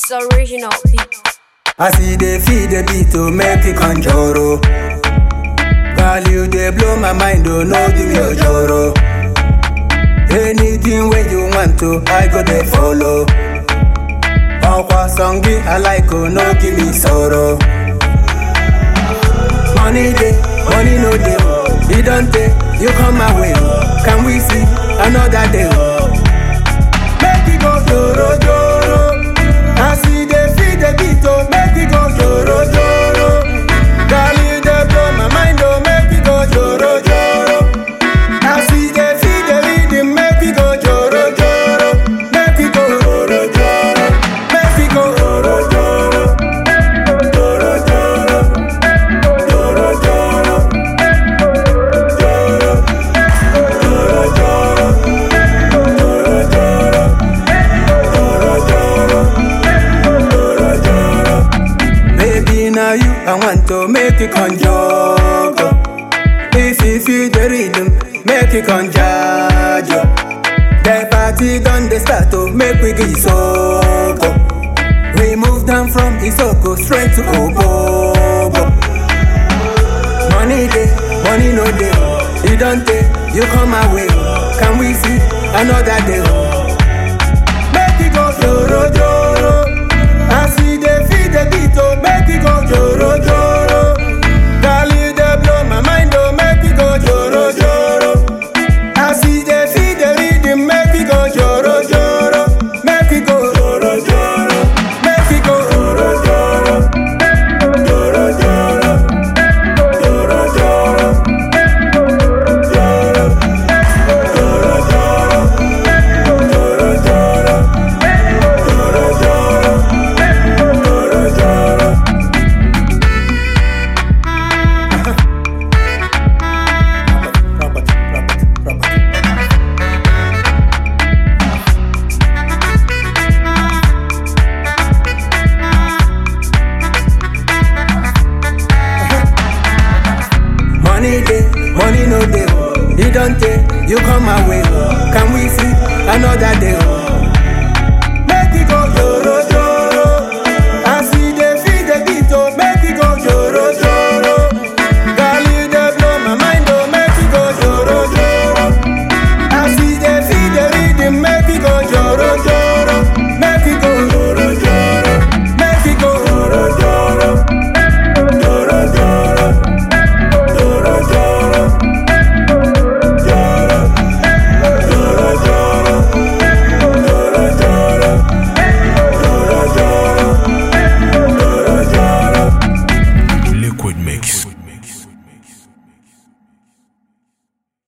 It's original beat. I see they feed the beat to make it conjuro. Value they blow my mind, oh no give me a joro. Anything when you want to, I go they follow. Okwa songi I like, oh no give me sorrow. Money day, money no day, oh. it don't take, you come my way. oh. Can we see another day? oh? Make it go joro joro. I see they feed the beat, oh, make it go joro joro. Girl, you dey blow my mind, oh, make it go joro joro. I see they feed the rhythm, make it go joro joro. Make it go joro joro. Make it go joro joro. Joro joro. Joro joro. Joro. Joro joro. Joro joro. Baby, now you, I want to make it conjure. If you feel the rhythm, make it conjure. The party done the start to make we get so. We move down from Isoko straight to Obobo. Money day, money no day. You don't take, you come my way. Can we see another day? Make it go joro joro. I see they feed the beat, oh, make it go joro joro. Girl, you dey blow my mind, oh, make it go joro joro. I see they feed the rhythm, make it go joro joro. Make it go joro joro. Make it go joro joro. Joro joro. Joro joro. Joro. Joro joro. Joro joro. Joro joro. Joro joro. Robert, Robert, Robert. Money day, money no day. You don't take, you come my way. Can we see another day?